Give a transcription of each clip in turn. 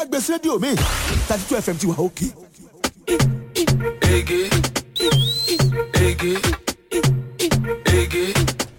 gbèsè rédíò mi thirty two fm ti wà òkè. Ege. Ege. Ege.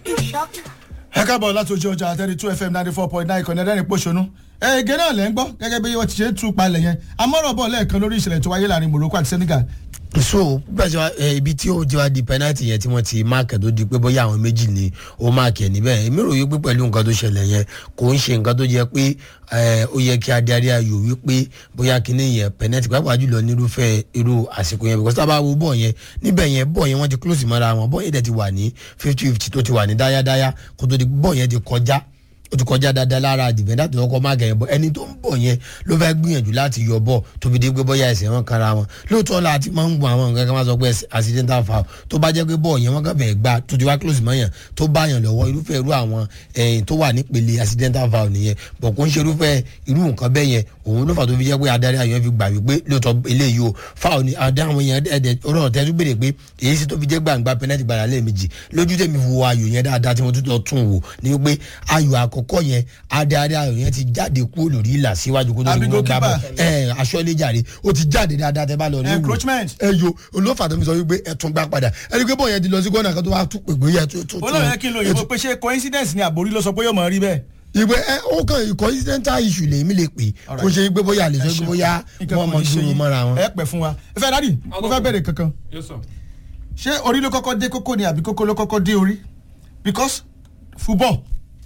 ẹ káàbọ̀ láti ojú ọjà thirty two fm ninety four point nine ìkànnì ẹ̀dẹ́rìn pòṣónú ẹ̀ẹ́gẹ́ náà lẹ́ ń gbọ́ gẹ́gẹ́ bí wọ́n ti ṣe ń tú palẹ̀ yẹn amọ́rọ̀ bọ̀ lẹ́ẹ̀kan lórí ìṣẹ̀lẹ̀ tó wáyé láàrin morocco àti senegal so gbàjọ ẹ ibi tí ó ti wá di penalty yẹn tí wọ́n ti máàkì tó di pé bóyá àwọn méjì ni ó máàkì ẹ̀ níbẹ̀ èmi rò wípé pẹ̀lú nǹkan tó ṣẹlẹ̀ yẹn kò ń ṣe nǹkan tó jẹ́ pé ẹ, ó yẹ kí adarí ayò wípé bóyá kíní yẹn penalty pàápàá jùlọ nírúfẹ́ irú àsìkò yẹn because tábà wo bọ̀ yẹn níbẹ̀ yẹn bọ̀ yẹn wọ́n ti close mọ́ra wọn bọ̀ yẹn dẹ̀ ti wà ní fifty fifty tó ti wà ní dáyádáyá kó tó di bọ̀ yẹn ti kọjá ó ti kọjá dáadáa lára dìbẹ́ndà tó kọ́ máa gẹ̀yìn bọ́ ẹni tó ń bọ̀ yẹn ló fẹ́ gbìyànjú láti yọ bọ̀ tó fi dé pé bóyá ẹsẹ̀ wọn kanra wọn lóòótọ́ la ti máa ń gun àwọn nǹkan kan máa sọ pé accidental foul tó bá jẹ́ pé bọ̀ yẹn wọ́n kàn fẹ́ gbà tó ti wá close mọ́ yàn tó bá yàn lọ́wọ́ irúfẹ́ irú àwọn ẹ̀yìn tó wà nípele accidental foul nìyẹn bọ̀ kó ń ṣe irúfẹ́ irú nǹkan bẹ́ẹ̀ yẹn òun ló fà tó fi jẹ́ pé adarí ayọ̀ fi gbà wípé lóòótọ́ eléyìí o foul ni adáwọn yẹn ẹ̀ẹ́dẹ̀ ọ̀rọ̀ tẹ́tú béèrè pé èyí sì tó fi jẹ́ gbàǹgbà penalty gbàrà lẹ́ẹ̀mejì lójú tèmi wo ayò yẹn dáadáa tí mo tún lọ tún wò ni wípé ayò àkọ́kọ́ yẹn adarí ayò yẹn ti jáde kúrò lórí ìlà síwájú kó tó Àbí ní wọn gbà bọ̀ goalkeeper. ẹ aṣọ́lẹ́jàre ó ti jáde dáadáa tẹ́ bá lọ rí wò Encroachment. ẹ yo olófà tó fi sọ wípé ẹ tún gbà padà ẹni pé bọ́ọ̀ yẹn ti lọ sí gọ́nà kan tó wá tún pèpè yẹ tó tó olóòrùn yẹn kí n lo òyìnbó pé ṣé coincidence ni àbórí ló sọ pé yóò mọ̀ rí bẹ́ẹ̀. ìwé ẹ ó kàn coincidental issue lèmi lè pè kó ṣe pé bóyá lè sọ pé bóyá Nǹkan wọn kò mọ ní ṣe dúró yín. mọ́ra wọn. ẹ pẹ̀ fún wa ẹ fẹ́ dádì mo fẹ́ bẹ̀rẹ̀ kankan Yes, sir. ṣé orí ló kọ́kọ́ dé kókó ni àbí kókó ló kọ́kọ́ dé orí because football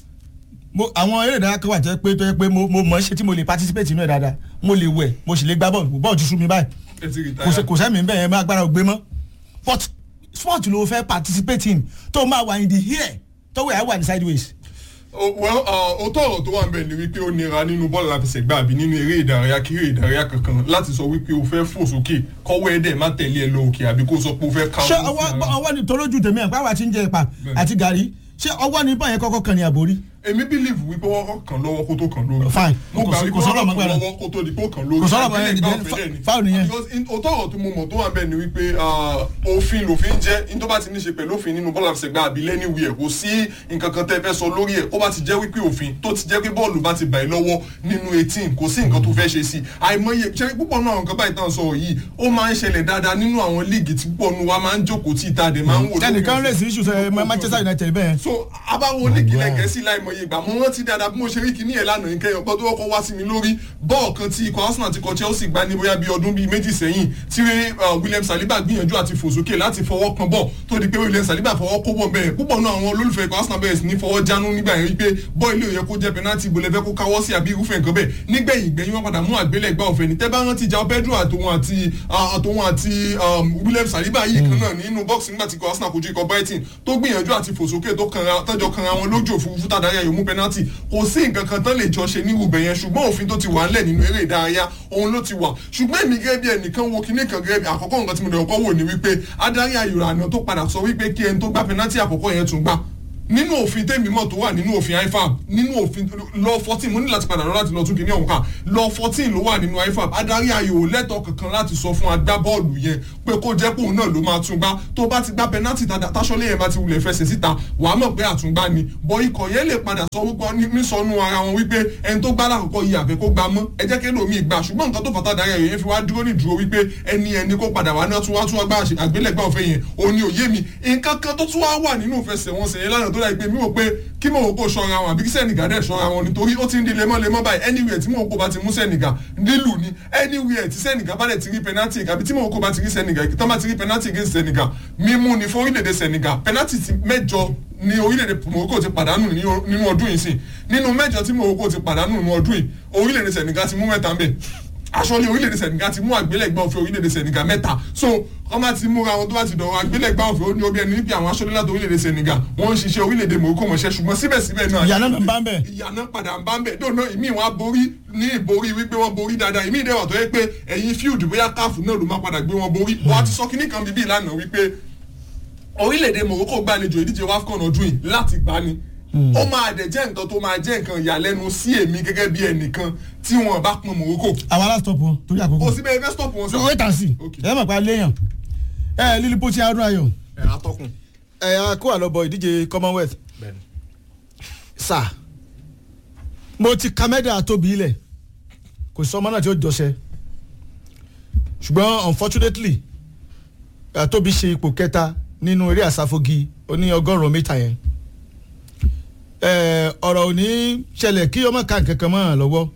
mo àwọn eré ìdárayá kan wà tó yẹ pé tó yẹ pé mo mo mọ̀ ọ́ ṣe tí mo lè participate inú ẹ̀ dáadáa mo lè wẹ̀ mo sì lè gbá bọ́ọ̀lù bọ́ọ̀lù ti sú mi báyìí Ẹ ti kò sẹ́ retire. kò sẹ́mi bẹ́ẹ̀ yẹn má agbára ò gbé mọ́ but sport ló fẹ́ participate in tó máa wà in the here tó wẹ̀ á wà ní sideways. Oh, well òótọ́ ọ̀rọ̀ tó wà ń bẹ̀ ni wípé ó nira nínú bọ́ọ̀lù àfẹsẹ̀gbá àbí nínú eré ìdárayá kí eré ìdárayá kankan láti sọ wípé o fẹ́ fò sókè kọ́wọ́ ẹ̀dẹ̀ má tẹ̀lé ẹ lọ òkè àbí kó sọ pé o fẹ́ ká ṣé ọwọ́ ọwọ́ ni tolójú tèmi ẹ̀ pàápàá ti ń jẹ ìpa àti gàrí ṣé ọwọ́ ni báyẹn kọ́kọ́ kan ní àbórí. èmi believe wípé wọ́n kàn lọ́wọ́ kó tó kàn lórí. Fine. mo Kò gbà sí- wípé kò sọ̀rọ̀ wọ́n mọ́ kàn gbára. lọ́wọ́ kó tó di kó kàn lórí. Kò sọ̀rọ̀ mọ́ Àgbélẹ̀ ẹni gbá dẹ́n- ọ̀fẹ́ dẹ̀ ni. foul nìyẹn. Because in- òótọ́ ọ̀rọ̀ tó mo mọ̀ tó wà ń bẹ̀ ni wípé ah, òfin lòfin jẹ́ ní tó bá ti ní ṣe pẹ̀lú òfin nínú bọ́ọ̀lù àfẹsẹ̀gbá àbí lẹ́niwìẹ̀ kò sí nǹkan kan tẹ́ fẹ́ sọ lórí ẹ̀ ó bá ti jẹ́ wípé òfin tó ti jẹ́ pé bọ́ọ̀lù bá ti bà ẹ́ lọ́wọ́ nínú eighteen kò sí nǹkan tó fẹ́ ṣe sí àìmọye ṣe púpọ̀ náà nǹkan báyìí tán sọ yìí ó máa ń ṣẹlẹ̀ dáadáa nínú àwọn líìgì tí púpọ̀ nu wa máa ń jókòó tí ìta dẹ̀ máa ń wò lórí ẹnìkan ọ̀fẹ́. rèé sí issues ẹ manchester united bẹ́ẹ̀. so abáwo líìgì lẹ́gẹ̀ẹ́sì láìmọye ìgbà mo rántí dáadáa bí mo ṣe rí kíní ẹ̀ lánàá nǹkan ẹ̀yọ̀ gbọ́dọ̀ ọkọ̀ wá sí mi lórí bọ́ọ̀ kan tí ikọ̀ arsenal ti kọ chelsea gbá ní bóyá bíi ọdún bíi méjì sẹ́yìn tí uh, william saliba gbìyànjú àti fò sókè láti fọwọ́ kan bọ̀ tó di pé william saliba fọwọ́ kó bọ̀ bẹ́ẹ̀ púpọ̀ náà àwọn olólùfẹ́ ikọ̀ arsenal bẹ̀rẹ̀ sí ní fọwọ́ jánu nígbà yẹn wípé bọ́ ilé òye kó jẹ́ penalty ìbò lẹ́fẹ́ kó káwọ́ sí àbí irúfẹ́ nǹkan bẹ́ẹ̀ nígbẹ̀yìn gbẹ̀yìn wọn padà mú àgbélẹ̀gbá ọ̀fẹ́ ní tẹ́ bá rántí jao pedro àtòun àti ah, àtòun àti um, william saliba yìí kan náà nínú bọ́ọ̀sì nígbà tí ikọ̀ arsenal kojú ikọ̀ brighton tó gbìyànjú àti fò sókè tó kanra tọ́jọ́ kanra wọn lójú òfurufú tàdáyà yòó mú penalty kò sí nǹkan kan tán lè jọ ṣe ní ibùbẹ̀ yẹn ṣùgbọ́n òfin tó ti wà ńlẹ̀ nínú eré ìdárayá òun ló ti wà ṣùgbọ́n èmi gẹ́gẹ́ bí ẹnìkan wo kinní kan gẹ́gẹ́ bí àkọ́kọ́ nǹkan tí mo dẹ̀ kọ́ wò ni wípé adarí ayò àná tó padà sọ wípé kí ẹni tó gbá penalty àkọ́kọ́ yẹn tún gbá nínú òfin tẹ́mi mọ̀ tó wà nínú òfin ifab nínú òfin lọ fourteen mo ní láti padà lọ láti lọ tún kìíní ọ̀hún ká lọ fourteen ló wà nínú ifab adarí ayò lẹ́tọ̀ọ́ kankan láti sọ fún agbábọ́ọ̀lù yẹn pé kó jẹ́ pé òun náà ló máa tún gbá tó bá ti gbá penalty táṣọ́lé yẹn bá ti wulẹ̀ fẹsẹ̀ síta wàá mọ̀ pé àtúngbá ni bọ́ ikọ̀ yẹn lè padà sọ wípé nísọnù ara wọn wípé ẹni tó gbá lákòókò yìí àfẹ́ kó gbá mọ́ ẹ jẹ́ kí lómi gbà ṣùgbọ́n nǹkan tó fàtà darí ayò yẹn fi wá dúró ní dúró wípé ẹni ẹni kó padà wá náà tún wá tún wá gbá àgbélẹ̀gbá òfin yẹn òun ni òye mi nǹkan kan tó tún wá wà nínú ìfẹsẹ̀wọnsẹ̀ yẹn lánàá tó dà pé mi ò pé kí mò ń kó ṣọ́ra wọn àbí kí sẹ́nìgà dẹ̀ ṣọ́ra wọn nítorí ó ti ń di lemọ́lemọ́ báyìí anywhere tí mò ń kó bá ti mú sẹ́nìgà nílùú ni anywhere tí sẹ́nìgà bá dẹ̀ ti rí penalty àbí tí mò ń kó bá ti rí sẹ́nìgà tó bá ti rí penalty against sẹ́nìgà mímú ni fún orílẹ̀-èdè sẹ́nìgà penalty ti mẹ́jọ ni orílẹ̀-èdè Morocco ti pàdánù nínú ọdún yìí sí nínú mẹ́jọ tí Morocco ti pàdánù nínú ọdún yìí orílẹ̀-èdè sẹ́nìgà ti mú mẹ́ta ń bẹ̀ aṣọ́lé orílẹ̀-èdè sẹ̀nìgà ti mú àgbélẹ̀gbá òfin orílẹ̀-èdè sẹ̀nìgà mẹ́ta so wọ́n bá ti múra wọn tó bá ti dọ̀rọ̀ àgbélẹ̀gbá òfin ó ní obi ẹni níbi àwọn aṣọ́lé láti orílẹ̀-èdè sẹ̀nìgà wọ́n ń ṣiṣẹ́ orílẹ̀-èdè Morocco mọ̀ṣẹ́ ṣùgbọ́n síbẹ̀síbẹ̀ náà ìyànà náà ń bá ń bẹ̀. ìyànà padà ń bá ń bẹ̀ dóná ìmí wọn á borí ní ìborí wípé wọ́n borí dáadáa ìmí ìdẹ́wà tó yẹ pé ẹ̀yìn field bóyá káàfù náà ló má padà gbé wọn borí wọ́n á ti sọ kíní kan bíbí ìlànà wípé orílẹ̀-èdè Morocco gbàlejò ìdíje WAFCON ọdún yìí láti gbani ó máa dẹ̀ jẹ́ nǹkan tó máa jẹ́ nǹkan ìyàlẹ́nu sí èmi gẹ́gẹ́ bí ẹnìkan tí wọ́n bá pọn Morocco àwa last stop wọn torí àkókò. kò sí bẹ́ẹ̀ fẹ́ stop wọn so wait and see Okay. ẹ mọ̀ pé a léèyàn ẹ lílí pọ́tì arún ayọ̀ ẹ atọ́kùn. ẹ a kó àlọ́bọ̀ ìdíje commonwealth bẹ́ẹ̀ni. sà mo ti ka mẹ́dà tóbi ilẹ̀ kò sí ọmọ náà tí ó jọṣẹ ṣùgbọ́n unfortunately eh, tóbi ṣe ipò kẹta nínú eré àsáfogi oní ọgọ́rùn-ún mítà yẹn Eh, ọ̀rọ̀ ò ní ṣẹlẹ̀ kí ọmọ ká nǹkan kan mọ́ àn lọ́wọ́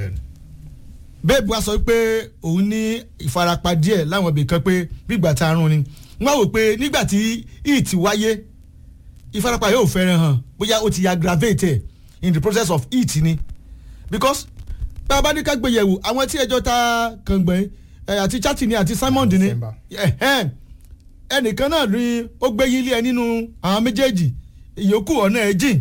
bẹ́ẹ̀bù wa sọ pé òun ní ìfarapa díẹ̀ láwọn ibì kan pé gbígbà tá a rún ni wọ́n wò pé nígbà tí heat wáyé ìfarapa yóò fẹ́ràn hàn bóyá ó ti aggravate ẹ̀ in the process of heat ni because bá a bá ní ká gbé yẹ̀wò àwọn tí ẹjọ́ ta kàngbọ̀n ẹ̀ àti Chatini àti Simon ní December. ẹ̀hẹ́n, ẹnìkan náà rí ó gbé yín lé ẹ nínú àwọn méjèèjì ìyókù ọ̀nà ẹ̀ jìn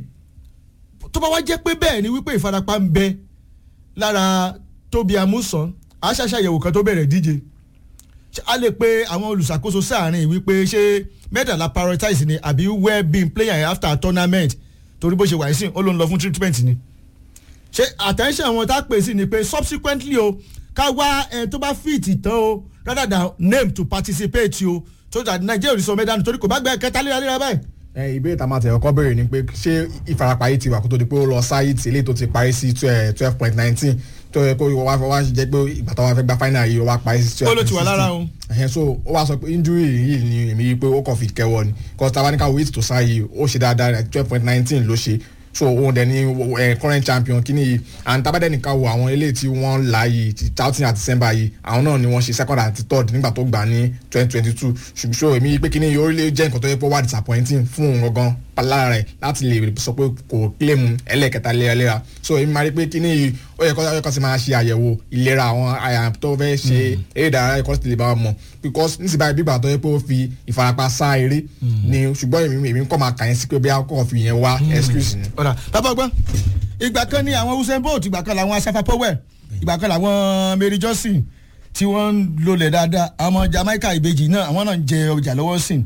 tó bá wá jẹ́ pé bẹ́ẹ̀ ni wípé ìfarapa ń bẹ lára Tóbi Amusan aṣàṣàyẹ̀wò kan tó bẹ̀rẹ̀ díje Ṣé a lè pe àwọn olùṣàkóso sáàrin wípé ṣé mẹ́tàlá prioritize ni àbí well being player after tournament torí bó ṣe wà sí ó ló ń lọ fún treatment ni ṣé attention wọn tá a pè sí ni pé subsequently o ká wá ẹ tó bá fit tán o rather than name to participate o so that Nigeria ò ní sọ mẹ́dánù torí kò bá gbẹ kẹta léraléra báyìí ẹ ìbéèrè tá a máa tẹ̀ ọkọ béèrè ni pé ṣé ìfarapa yìí ti wà kó tó di pé ó lọ sáyé tí eléyìí tó ti parí sí twelve point nineteen tó yẹ kó wá wá jẹ́ pé ìgbà tó wá fẹ́ gba final yìí ó wá parí sí ó twelve ló point ti wà lára o. ẹ̀hẹ́n so ó wá sọ pé injury yìí ni èmi yìí pé ó kàn fi kẹwọ́ ni kò tá a bá ní ká wait tó sáyé ó ṣe dáadáa twelve point nineteen ló ṣe so òun dẹ̀ ni eh, current champion kí ni yìí and tábàdẹ́ nìkan wo àwọn eléyìí tí wọ́n là yìí ti Charlton àti December yìí àwọn náà ni wọ́n ṣe second àti third nígbà tó gbà ní twenty twenty two ṣùgbọ́n so èmi yìí pé kí ni yìí ó lè jẹ́ nǹkan tó yẹ pé ó wà disappointing fún òun gangan lára rẹ̀ láti lè sọ pé kò claim ẹlẹ́ẹ̀kẹta léraléra so èmi máa rí pé kí ni yìí ó yẹ kó ó yẹ kó sì máa ṣe àyẹ̀wò ìlera àwọn àyà tó fẹ́ ṣe eré ìdárayá ẹ̀kọ́ sì lè bá wọn mọ̀ because nísìnyí báyìí bígbà tó yẹ pé ó fi ìfarapa sá eré ni ṣùgbọ́n èmi èmi kọ́ máa kà yẹn sí pé bí a kọ́ fi yẹn wá excuse ni. ọ̀rà bàbá ọgbọ́n ìgbà kan ní àwọn Usain Bolt ìgbà kan làwọn Asafa Powell ìgbà kan làwọn Mary Johnson tí wọ́n ń lolẹ̀ dáadáa àwọn ọmọ Jamaica ìbejì náà àwọn náà ń jẹ ọjà lọ́wọ́ sí i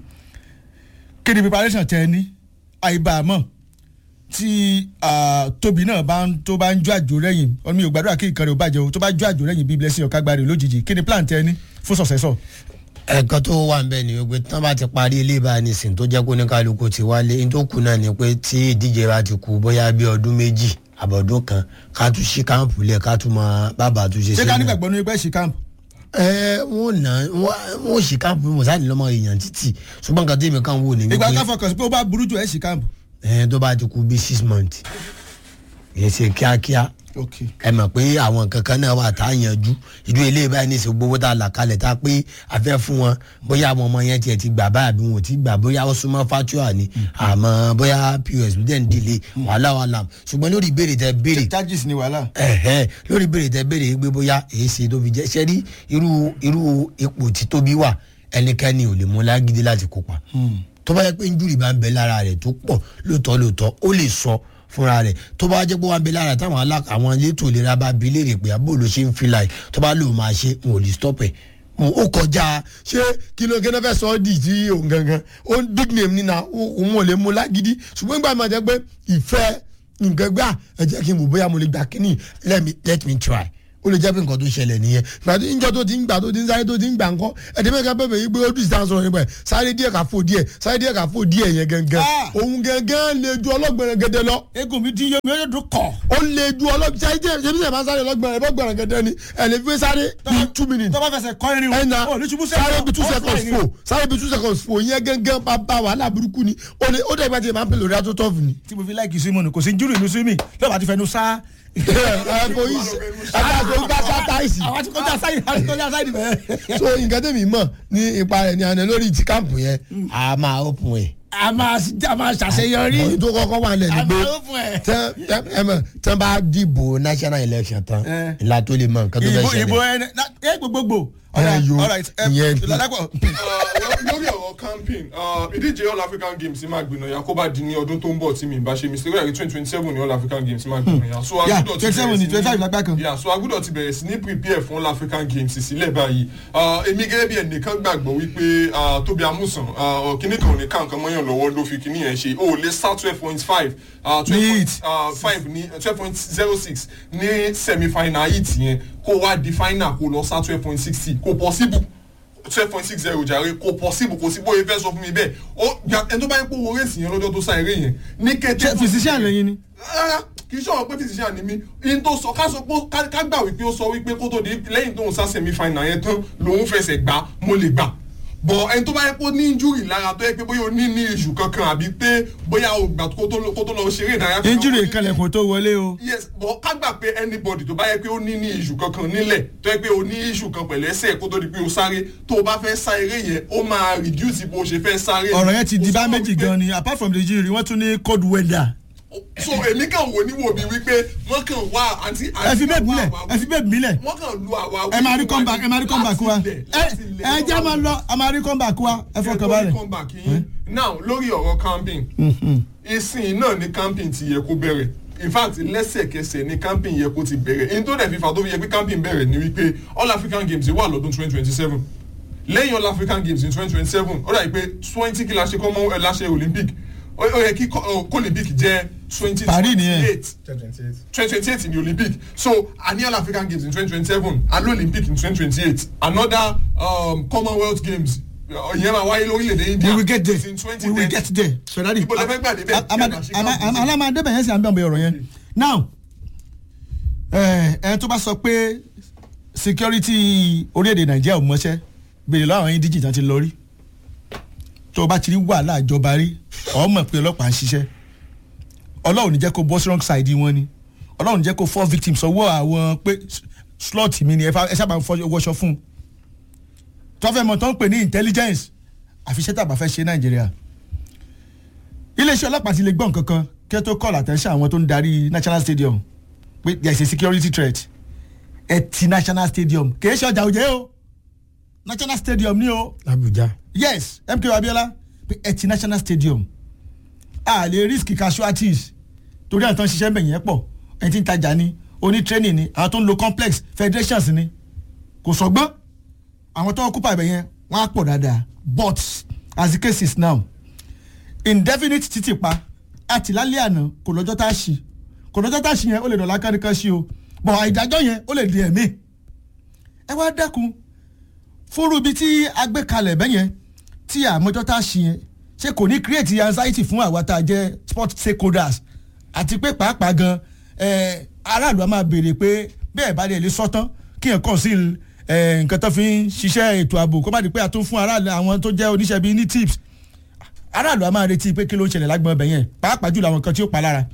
kí ni preparation tẹ ẹ ní àìbàmọ̀ tí ah, Tóbi náà bá ń tó bá ń jó àjò rẹ̀yìn ọ̀nà mi ò gbàdúrà kí nǹkan rẹ̀ ò bàjẹ́ o tó bá jó àjò rẹ̀yìn bíi blessing ọ̀kágbárẹ̀ lójijì kí ni plan tẹ ẹ ní fún successor. ẹ̀kan tó wà nbẹ ni wípé tán bá ti parí ilé ìbá nísìn tó jẹ́ kó ní kálukú ti wálé ní tó kù náà ni pé tí ìdíje bá ti kú bóyá bí ọdún méjì àbọ̀dún kan ká tún sí káàmpù lẹ̀ ká tún mọ bàbá tún ṣe ṣé ká sílẹ̀. nígbàgbọ́ ní ẹgbẹ́ ṣì camp ẹ wọn nà wọn ò sí káàmpù mọ̀sáàlì lọ́mọ èèyàn títì ṣùgbọ́n nǹkan tèmi kan wò ní ìgbà wípé ká fọkàn sí pé ó bá burú jù ẹ̀ ṣì camp. ẹ tó bá ti kú bí six months kì í ṣe kíákíá okay ẹ mọ̀ pé àwọn nǹkan kan náà wà tá a yanjú ìlú ilé ìbáyìí ní ìsìn gbowó tá a là kalẹ̀ tá a pé a fẹ́ fún wọn bóyá àwọn ọmọ yẹn tiẹ̀ ti gbà báyà bí wọn ò ti gbà bóyá ó súnmọ́ fatua ni àmọ́ bóyá pos ló dẹ̀ ń dìle wàhálà wàhálà ṣùgbọ́n lórí ìbéèrè tẹ béèrè charges ni wàhálà. ẹ̀hẹ́ lórí ìbéèrè tẹ béèrè yìí pé bóyá èyí ṣe tó fi jẹ́ ṣẹ́ rí irú irú ipò tí tóbi wà ẹnikẹ́ni ò lè mú lágídí láti kópa tó bá yẹ pé injúrì bá ń bẹ lára rẹ̀ tó pọ̀ lóòótọ́ lóòótọ́ ó lè sọ fúnra rẹ̀ tó bá jẹ́ pé wọ́n á bẹ lára táwọn alá àwọn elétò ìlera bá bi léèrè pé àbó ló ṣe ń fi láì tó bá lò máa ṣe n ò lè stop ẹ̀ mo- ó kọjá ṣé kí ló kí ló fẹ́ sọ ọ́ dì tí òun gangan ó ń big name nínú òun ò lè mú lágídí ṣùgbọ́n ìgbà máa jẹ́ pé ìfẹ́ nǹkan gbà ẹ jẹ́ kí n wò bóyá mo lè gbà kíní let me let me try ó lè jẹ́ pé nǹkan tó ṣẹlẹ̀ nìyẹn gbà tó níjọ́ tó ti ń gbà tó ti ń sáré tó ti ń gbà ńkọ́ ẹ̀dẹ́ mẹ́ka bẹ̀bẹ̀ yìí pé ó dùn ìsàn sọ̀rọ̀ nípa ẹ̀ sáré díẹ̀ ká fò díẹ̀ sáré díẹ̀ ká fò díẹ̀ yẹn gangan Ah! òun gangan lè ju ọlọ́gbẹ̀rẹ̀ gẹ́dẹ́ lọ egun mi ti yé mi ó yẹ dùn kọ. ó lè ju ọlọ́gbẹ̀rẹ̀ sáré díẹ̀ ṣe bí sẹ̀ máa sáré ọlọ́gbẹ̀rẹ̀ bọ́gbẹ̀rẹ̀ gẹ́dẹ́ ni ẹ̀ lè fi sáré bí two minutes tó bá fẹsẹ̀ kọ́ irin ẹ̀nà o ní ṣubú sẹ́yìn sáré bí two ó seconds fly ni. fò sáré bí two seconds fò yẹn gangan bá bá wàhálà burúkú ni ó lè ó dẹ̀ gbà tí ẹ máa ń pè lórí ató tọ́ọ̀fù ni. tí mo fi láìkì sí mọ́nù kò sí júrù inú sí mi lọ́wọ́ àti fẹnu sá. ẹ bó yìí ẹ bá tó bá sá táìsì. àwọn àti kọjá sáyidì àti kọjá sáyidì bẹ́ẹ̀. so nǹkan tẹ̀mí mọ̀ ní ipa rẹ̀ ní àná lórí ti káàmpù yẹn a máa open ẹ̀. a máa a máa ṣàṣeyọrí. ọ̀yìn tó kọ́kọ́ wà lẹ̀ ní a pé máa open ẹ̀. tẹ́ tẹ́ ẹ mọ̀ tẹ́ bá dìbò national election tán Eh. ìlà tó lè mọ nǹkan tó fẹ́ ìbò ìbò ṣẹlẹ̀. ẹ ẹ gbogbogbò. Ẹ yo, ìyẹn- lọ́dàpọ̀. lórí ọ̀rọ̀ camping uh, ìdíje all african games máa gbìnà ya kó bá di ní ọdún tó ń bọ̀ tí mi bá ṣe mistake ó yẹ kí twenty twenty seven ní all african games máa gbìnà ya so Yeah, agbúdọ̀ ti 27 bẹ̀rẹ̀ ní sí 25 lágbá kan. yeah so agbúdọ̀ ti bẹ̀rẹ̀ sí ní prepare fún all african games sílẹ̀ báyìí Uh, èmi gẹ́gẹ́ bí ẹnìkan gbàgbọ́ wípé uh, tóbi amúsàn uh, kíní kan ò ní ká nǹkan mọ́yàn lọ́wọ́ ló fi kíní yẹn ṣe o ò lè sá twelve point five twelve point five ní twelve point zero six ní semi final yìí tìyẹn kó wá di final kó lọ sá twelve point sixty kò possible twelve point six zero jàre kò possible kò sí bóyá fẹ́ sọ fún mi bẹ́ẹ̀ ó ya ẹni tó bá yẹ kó wo rẹ́sì yẹn lọ́jọ́ tó sá eré yẹn ní kété ṣe physician lẹ́yìn ni. rárá kì í ṣọ̀rọ̀ pé physician ni mí in tó sọ ká sọ pé ká- ká gbà wípé ó sọ wípé kó tó di lẹ́yìn tóun sá semi final yẹn tán lòun fẹsẹ̀ gbá mo lè gbà bọ̀ ẹni tó bá yẹ kó ní injury lára tó yẹ pé bóyá o ní ní issue kankan àbí pé bóyá o gbà kó tó lọ- kó tó lọ ṣeré ìdárayá. kankan, injury ó ní- ìkànlẹ̀kùn tó wọlé o. yes but ká gbà pé anybody tó bá yẹ pé ó ní ní issue kankan nílẹ̀ tó yẹ pé ó ní issue kan pẹ̀lú ẹsẹ̀ kó tó di pé ó sáré tó o bá fẹ́ sá eré yẹn ó máa reduce bó o ṣe fẹ́ sáré. ọ̀rọ̀ yẹn ti di Ó bá sọ méjì wípé- gan ni apart from the injury wọ́n tún ní cold weather. so èmi kàn wò ní wò mí wípé wọ́n kàn wá àǹtí ẹ fi bẹ́ẹ̀ mílẹ̀ ẹ fi bẹ́ẹ̀ mílẹ̀ wọ́n kàn lu àwa ẹ máa rí comeback ẹ máa rí comeback wa ẹ ẹ jẹ́ máa lọ ẹ máa rí comeback wa ẹ fọkàn balẹ̀. comeback yín now lórí ọ̀rọ̀ camping ìsìn náà ni camping ti yẹ kó bẹ̀rẹ̀ in fact lẹ́sẹ̀kẹsẹ̀ ni camping yẹ kó ti bẹ̀rẹ̀ in tó dẹ̀ fífa tó fi yẹ pé camping bẹ̀rẹ̀ ni wípé all african games wà lọ́dún twenty twenty seven lẹ́yìn all african games in twenty twenty seven ó dà yìí pé twenty kí la ṣe kọ́ mọ́ ẹ láṣẹ olympic ó ó yẹ kí kọ́- ọ, kó olympic jẹ́ twenty Paris twenty nìyẹn. eight twenty twenty eight in the olympic so annual african games in twenty twenty seven and olympic in twenty twenty eight another um, commonwealth games uh, ìyẹn máa wáyé lórílẹ̀‐èdè india we will get there in twenty we will ten get there ferrari Ibo lẹ fẹ́ gbà débẹ̀? alamadebe yẹn sì à ń bẹ̀ ọ̀bẹ ọ̀rọ̀ yẹn now ẹ ẹ tó bá sọ pé security orílẹ̀-èdè nàìjíríà ò mọṣẹ́ béèrè lọ́wọ́ àwọn indíjì tán ti lọ rí tó o bá ti rí wàhálà ìjọba rí ọ̀ mọ̀ pé ọlọ́pàá ń ṣiṣẹ́ ọlọ́run ní jẹ́ kó bọ́ sí wrong side wọn ni ọlọ́run ní jẹ́ kó fall victims ọwọ́ àwọn pé slot mi ni ẹ fà- ẹ sábà ń fọ- wọṣọ fún un tọ́fẹ́ mọ̀ tó ń pè ní intelligence àfiṣẹ́ tàbá fẹ́ ṣe nàìjíríà iléeṣẹ́ ọlọ́pàá ti lè gbọ́ nǹkan kan kí ẹ tó call attention àwọn tó ń darí national stadium pé there is a security threat ẹ ti national stadium kì í ṣe ọjà òjẹ́ o national stadium ni o abuja yes mk abiola pé ẹ ti national stadium a lè risk casualties torí àwọn tó ń ṣiṣẹ́ mbẹ̀ yẹn pọ̀ ẹni tí ń tajà ni oní training ni àwọn tó ń lo complex federations ni kò sọgbọ́n àwọn tó ń kópa ibẹ̀ yẹn wọ́n á pọ̀ dáadáa but as the case is now indefinite títì pa àti lálẹ́ àná kò lọ́jọ́ tá a ṣì kò lọ́jọ́ tá a ṣì yẹn ó lè dọ̀la káríkan ṣí o but àìdájọ́ yẹn ó lè di ẹ̀mí ẹ wá dẹ́kun fúru ibi tí a gbé kalẹ̀ bẹ́ẹ̀ yẹn tí àmọ́jọ́ tá a ṣì yẹn ṣé kò ní create anxiety fún àwa tá a jẹ́ sport stakeholders àti pé pàápàá gan eh, aráàlú a máa béèrè pé bẹ́ẹ̀ bá lè lè sọ́tán kí ẹ̀ kàn sí eh, nǹkan tó fi ń ṣiṣẹ́ ètò ààbò kó má di pé a tún fún aráàlú àwọn tó jẹ́ oníṣẹ́ bíi ní tips aráàlú a máa retí pé kí ló ń ṣẹlẹ̀ lágbọ̀n ọbẹ̀ yẹn pàápàá jùlọ àwọn kan tí ó pa lára.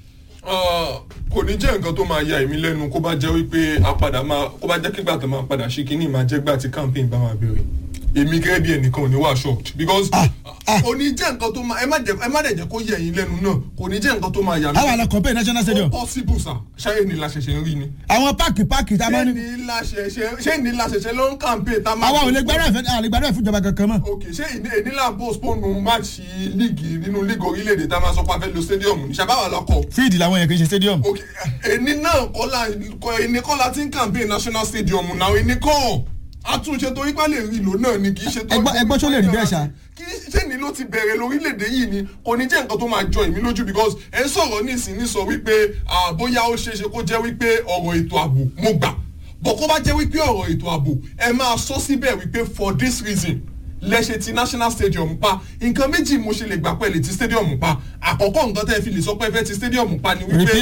Uh, kò ní jẹ́ nǹkan tó máa ya èmi lẹ́nu kó bá jẹ́ wípé a padà máa kó bá jẹ́ kígbà tó máa padà ṣe kínní máa jẹ́ gbà tí campaign bá máa bẹ̀rẹ̀ èmi gẹ́gẹ́ bí ẹnìkan ò ní wà shocked because ah. kò ní jẹ́ nǹkan tó máa ẹ má jẹ́ ẹ má dẹ̀ jẹ́ kó yẹ ẹ̀yin lẹ́nu náà kò ní jẹ́ nǹkan tó máa yà mí. àwọn àlọ́ compare national stadium ó possible sir ṣáyé ni la ṣẹ̀ṣẹ̀ ń rí ni. àwọn páàkì páàkì tá a máa ṣé ní. ni la ṣẹ̀ṣẹ̀ ṣé ni la ṣẹ̀ṣẹ̀ ló ń campaign tá a máa. àwa ò lè gbàdúrà fẹ́ àlè gbàdúrà fún ìjọba kankan mọ́. ok ṣé ìní ìnílà postpone match líìgì nínú líìgì orílẹ̀-èdè tá a máa sọ pé a fẹ́ lo stadium ní ṣàbáwá lọ́kọ̀ fíìdì làwọn yẹn kì í ṣe stadium. ok ẹni náà kọ́lá ẹni kọ́lá ti ń campaign national stadium náà ẹni kọ́ àtúnṣe torí pé lè rí ìlò náà ni kì í ṣe tó. Ẹgbọ́n- ẹgbọ́n ṣó lè rí bẹ́ẹ̀ ṣá? kì í ṣe ni ló ti bẹ̀rẹ̀ lórílẹ̀‐èdè yìí ni kò ní jẹ́ nǹkan tó máa jọ èmi lójú because ẹ ń sọ̀rọ̀ nísìnyí sọ wípé ah, bóyá ó ṣeé ṣe kó jẹ́ wípé ọ̀rọ̀ ètò ààbò mo gbà bọ̀ kó bá jẹ́ wípé ọ̀rọ̀ ètò ààbò ẹ máa sọ síbẹ̀ wípé for this reason lẹ́sẹ̀ ti national stadium pa nǹkan méjì mo ṣe lè gbà pẹ̀lẹ́ ti stadium pa àkọ́kọ́ nǹkan tẹ́ ẹ fi lè sọ pé ẹ fẹ́ ti stadium pa ni wípé Repair